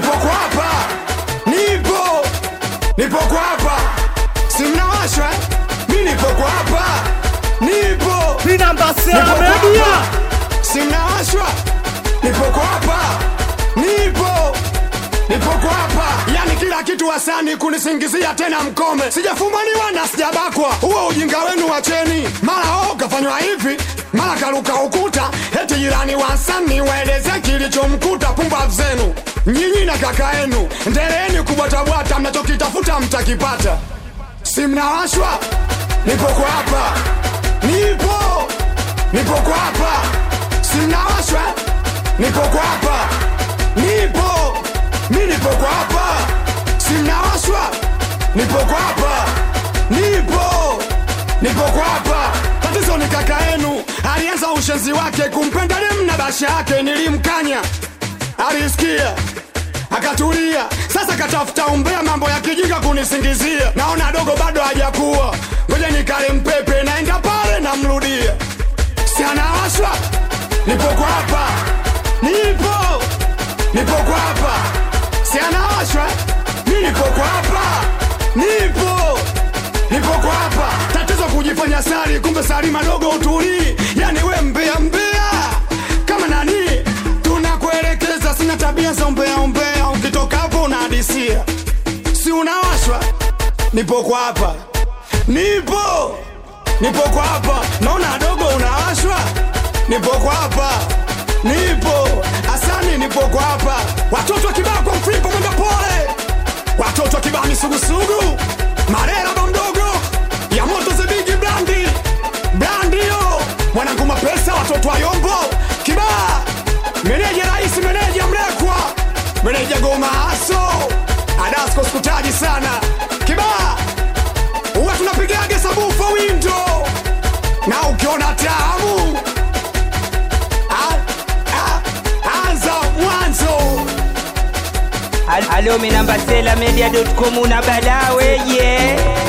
nipo kwa hapa nipo nipo kwa hapa simnawashwa eh? mi nipo kwa hapa nipo Vinamba Sela Nipo kwa Media. hapa. simnawashwa nipo kwa hapa nipo nipo kwa hapa yani kila kitu wasani kunisingizia tena mkome sijafumaniwa na sijabakwa huo ujinga wenu wacheni mara o kafanywa hivi mara karuka ukuta eti jirani wasani waeleze kilichomkuta pumbavu zenu nyinyi na kaka yenu ndeleeni kubwatabwata mnachokitafuta mtakipata si mnawashwa nipo kwa hapa nipo nipo kwa hapa si mnawashwa nipo kwa hapa nipo mi nipo kwa hapa si mnawashwa nipo kwa hapa nipo nipo kwa hapa tatizo ni kaka yenu alianza ushenzi wake kumpenda dem na basha yake nilimkanya alisikia akatulia sasa katafuta umbea mambo ya kijinga kunisingizia naona dogo bado hajakuwa ngoja nikale mpepe naenda pale namrudia si anawashwa nipo kwa hapa nipo nipo kwa hapa si anawashwa mi nipo kwa hapa nipo nipo kwa hapa tatizo kujifanya sari kumbe sari madogo utulii yani we mbea mbea kama nani tunakuelekeza sina tabia za umbea umbea ukitoka hapo unahadisia si unawashwa nipo kwa hapa nipo nipo kwa hapa naona dogo unawashwa nipo kwa hapa nipo asani nipo kwa hapa watoto kibao kwa mflipo mwenda pole watoto kibao misugusugu marera bamdogo ya moto zebigi brandi brandio mwanangu mapesa watoto wa yombo kibaa meneja rais meneja mlekwa meneja goma aso adasko sikutaji sana kibaa huwa tunapigaga sabufa windo na ukiona tamu a- a- anza mwanzo Al- Alo minamba Sela Media.com una balaa weye